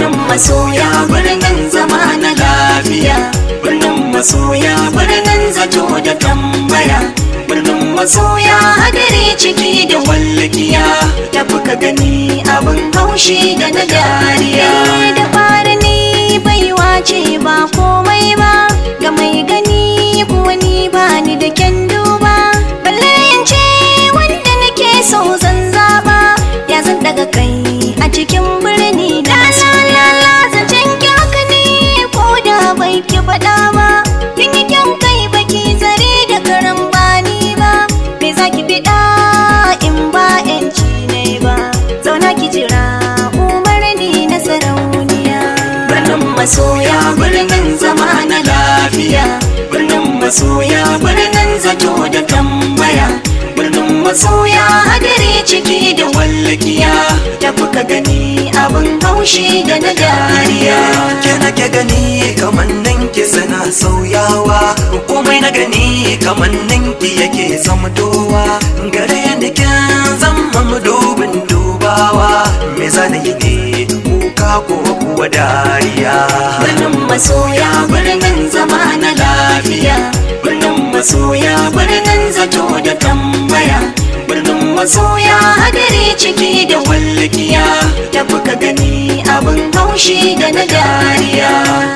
birnin masoya birnin zama na lafiya birnin masoya birnin zato da tambaya birnin masoya hadari ciki da wallakiya tafi ka gani abin haushi da na dariya da fara ni baiwa ce ba komai ba ga mai gani kuwa ni ba ni da kyan duba balle in ce wanda nake so zan zaba ya zan daga kai a cikin birni da masoya zancen kyaka ne ko da bai ki faɗa ba kin yi kyan kai baki zare da karan bani ba me za ki fiɗa in ba yanci ne ba zauna ki jira umarni na sarauniya birnin masoya birnin zama na lafiya birnin masoya birnin zato da tambaya birnin masoya hadari ciki da wallakiya tafi ka gani abin haushi da na dariya ke nake gani kamannin ki suna sauyawa komai na gani kamannin ki yake zamtowa gare ni kin zama mudubin dubawa me za na yi ne kuka ko kuwa dariya birnin masoya birnin zama na lafiya birnin masoya birnin zato da tambaya birnin masoya hadari ciki da wallakiya tafi ka gani abin haushi da na dariya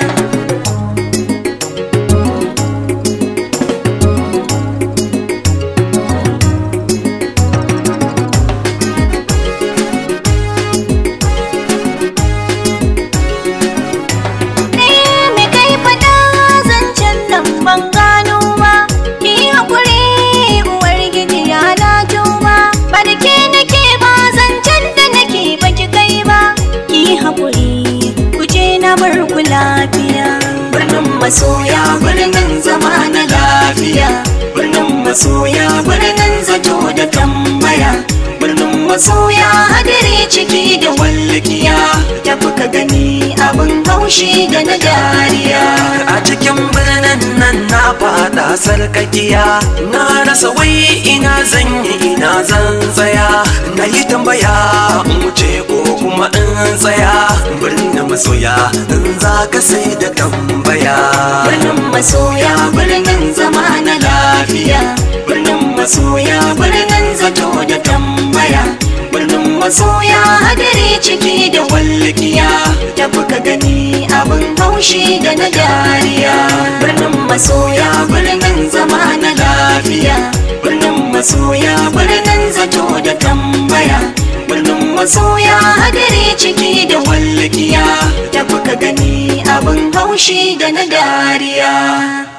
Eh, me kai faɗa zancen nan ban gano ba ki yi haƙuri uwar gidi ya na tuba ba da ke nake ba zancen da nake ba ki kai ba ki yi haƙuri ku je na bar ku lafiya birnin masoya birnin zama na lafiya birnin masoya birnin zato da tambaya birnin masoya hadari ciki da wallakiya tafi ka gani abin haushi da na dariya a cikin birnin nan na fada sarkakiya na rasa wai ina zan yi ina zan tsaya na yi tambaya in wuce ko kuma in tsaya birnin masoya in za ka sai da tambaya birnin masoya birnin zama na lafiya birnin masoya birnin zato da tambaya birnin masoya hadari ciki da wallakiya tafi ka gani abin haushi da na dariya birnin masoya birnin zama na lafiya birnin masoya birnin zato da tambaya birnin masoya hadari ciki da wallakiya tafi ka gani abin haushi da na dariya